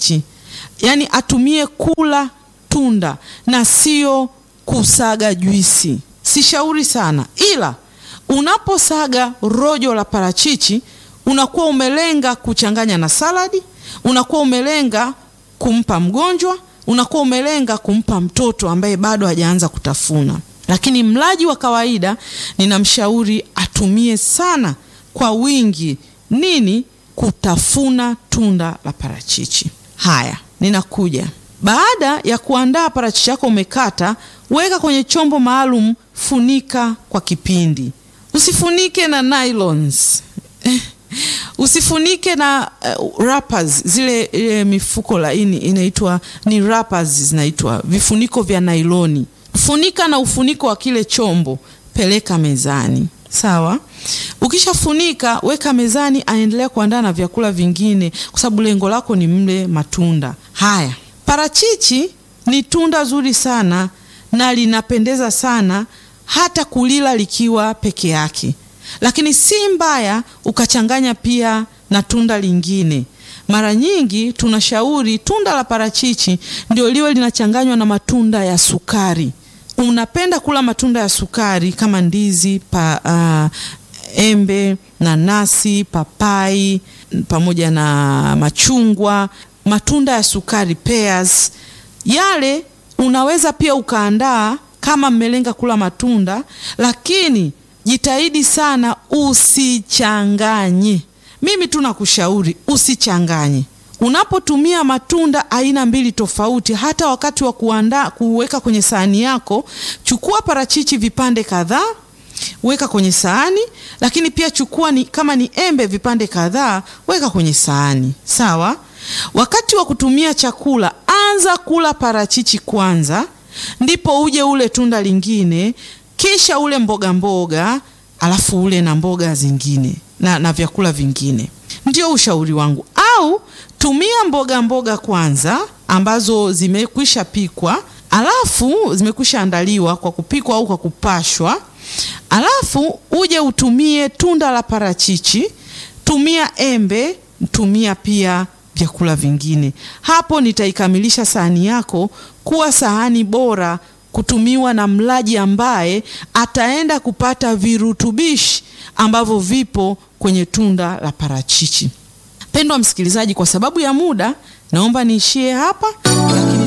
parachichi, yaani atumie kula tunda na sio kusaga juisi. Sishauri sana, ila unaposaga rojo la parachichi unakuwa umelenga kuchanganya na saladi, unakuwa umelenga kumpa mgonjwa, unakuwa umelenga kumpa mtoto ambaye bado hajaanza kutafuna. Lakini mlaji wa kawaida ninamshauri atumie sana kwa wingi nini? Kutafuna tunda la parachichi. Haya, ninakuja. Baada ya kuandaa parachichi yako umekata, weka kwenye chombo maalum, funika kwa kipindi. Usifunike na nylons usifunike na uh, wrappers zile e, mifuko laini inaitwa ni wrappers, zinaitwa vifuniko vya nailoni. Funika na ufuniko wa kile chombo, peleka mezani. Sawa. Ukishafunika weka mezani, aendelea kuandaa na vyakula vingine, kwa sababu lengo lako ni mle matunda haya. Parachichi ni tunda zuri sana na linapendeza sana hata kulila likiwa peke yake, lakini si mbaya ukachanganya pia na tunda lingine. Mara nyingi tunashauri tunda la parachichi ndio liwe linachanganywa na matunda ya sukari. Unapenda kula matunda ya sukari kama ndizi pa, uh, embe, nanasi, papai pamoja na machungwa, matunda ya sukari pears, yale unaweza pia ukaandaa kama mmelenga kula matunda, lakini jitahidi sana usichanganye. Mimi tu nakushauri usichanganye. Unapotumia matunda aina mbili tofauti, hata wakati wa kuandaa kuweka kwenye sahani yako, chukua parachichi vipande kadhaa, weka kwenye sahani, lakini pia chukua ni, kama ni embe vipande kadhaa, weka kwenye sahani. Sawa. Wakati wa kutumia chakula, anza kula parachichi kwanza, ndipo uje ule tunda lingine, kisha ule mboga mboga, alafu ule na mboga zingine na, na vyakula vingine. Ndio ushauri wangu. Au tumia mboga mboga kwanza ambazo zimekwisha pikwa, alafu zimekwisha andaliwa kwa kupikwa au kwa kupashwa, alafu uje utumie tunda la parachichi, tumia embe, tumia pia vyakula vingine. Hapo nitaikamilisha sahani yako kuwa sahani bora kutumiwa na mlaji ambaye ataenda kupata virutubishi ambavyo vipo kwenye tunda la parachichi. Pendwa msikilizaji, kwa sababu ya muda naomba niishie hapa lakini